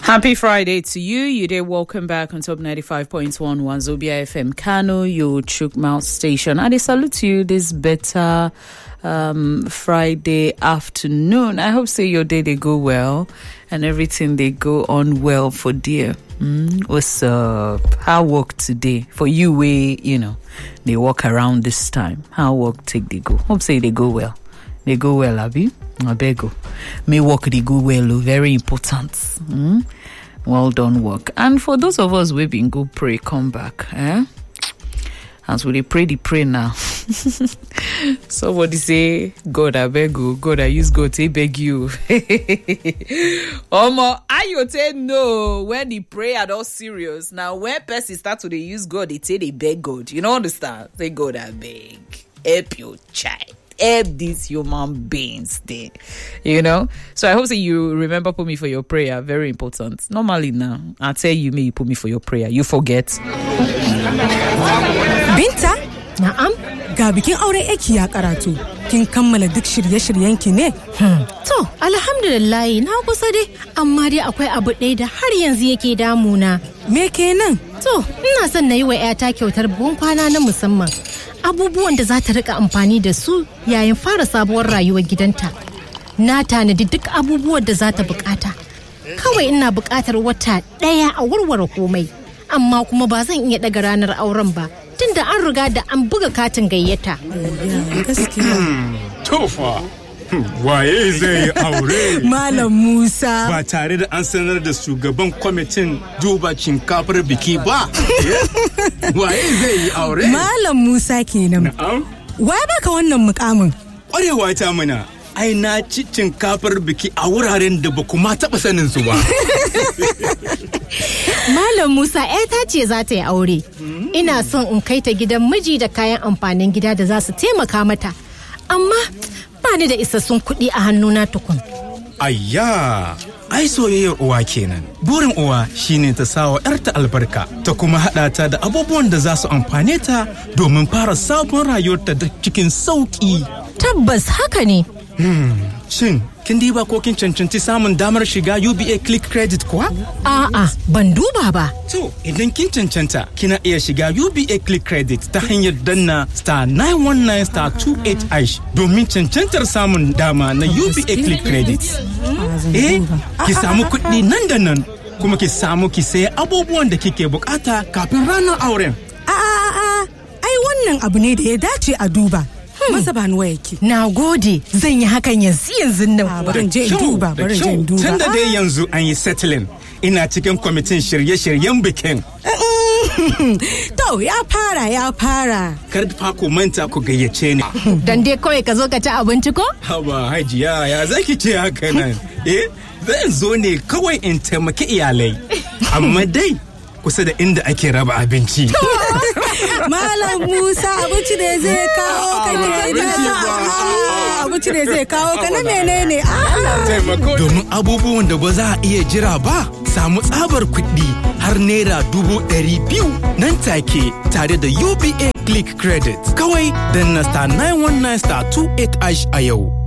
Happy Friday to you. You did welcome back on Top 95.1 Wazobia FM Kano, your Chuk Mouth station. And I salute to you this better um, Friday afternoon. I hope say your day they go well and everything they go on well for dear. Mm, what's up? How work today? For you way, you know, they walk around this time. How work take they go? Hope say they go well. They go well, Abby. I beg you. May work they go well, oh, very important. Mm? Well done work. And for those of us we've been go pray, come back. Eh? As we dey pray the pray now. Somebody say, God, I beg you. God, I use God to beg you. Omo, I you say no when the prayer not serious. Now, when person start to dey use God, they say they beg God. You know understand? Say, God, I beg. Help your child. Help these human beings there. You know? So I hope that you remember put me for your prayer. Very important. Normally now, I tell you me you put me for your prayer. You forget. Binta? Na'am. Ga bikin auren aiki ya karatu. Kin kammala duk shirye-shiryenki ne? To, alhamdulillahi na kusa dai, amma dai akwai abu ɗaya da har yanzu yake damuna. Me kenan? To, ina son na yi wa 'yata kyautar buhun kwana na musamman. Abubuwan da za ta rika amfani da su yayin fara sabuwar rayuwar gidanta. Na tanadi duk abubuwan da za ta bukata. Kawai ina bukatar wata ɗaya a warware komai. Amma kuma ba zan iya ɗaga ranar auren ba, tunda an riga da an buga katin gayyata. Gaskiya. Tofa, waye zai yi aure? Malam Musa. Ba tare da an sanar da shugaban kwamitin duba shinkafar biki ba. Waye zai yi aure? Malam Musa kenan. Na'am, Wa baka wannan mukamin? ƙwarewa ta mana. Ai na ci shinkafar biki a wuraren da ba kuma taɓa sanin su ba. Malam Musa ta ce za ta yi aure. Ina son in kai ta gidan miji da kayan amfanin gida da za su taimaka mata. Amma ba ni da isassun kuɗi a hannuna tukun. Ayya, ai soyayyar uwa kenan. Burin uwa shine ta sawa 'yarta albarka, ta kuma haɗa ta da abubuwan da za su amfane ta domin fara sabon rayuwarta da cikin sauƙi. Tabbas haka ne. Shin, kin diba ko kin cancanci samun damar shiga UBA Click Credit kuwa? A'a, ban duba ba. To, idan kin cancanta, kina iya shiga UBA Click Credit ta hanyar danna star 919 star 28 ash domin cancantar samun dama na UBA Click Credit. Eh, ki samu kuɗi nan da nan, kuma ki samu ki saya abubuwan da kike bukata kafin ranar auren. A a a a. Ai wannan abu ne da ya dace a duba. Masa ba ni wayarki. Na gode, zan yi hakan yanzu yanzu A nan. bari in je in Kyau, duba, da bari in je in kyau. duba. Tun da dai yanzu an yi settling, ina cikin kwamitin shirye-shiryen bikin. To ya fara ya fara. Kar fa ku manta ku gayyace ni. Dan dai kawai ka zo ka ci abinci ko? Haba hajiya ya zaki ce haka nan? Eh, zan zo ne kawai in taimaki iyalai. Amma dai kusa da inda ake raba abinci. Malam Musa abinci ne zai kawo ka ne Abinci ba. Ah, Abinci ne zai kawo ka na menene? Ah. Domin abubuwan da ba za a iya jira ba, samu tsabar kuɗi har naira dubu ɗari biyu nan take tare da UBA Click Credit. Kawai dan na star 919 star 28 ash a yau.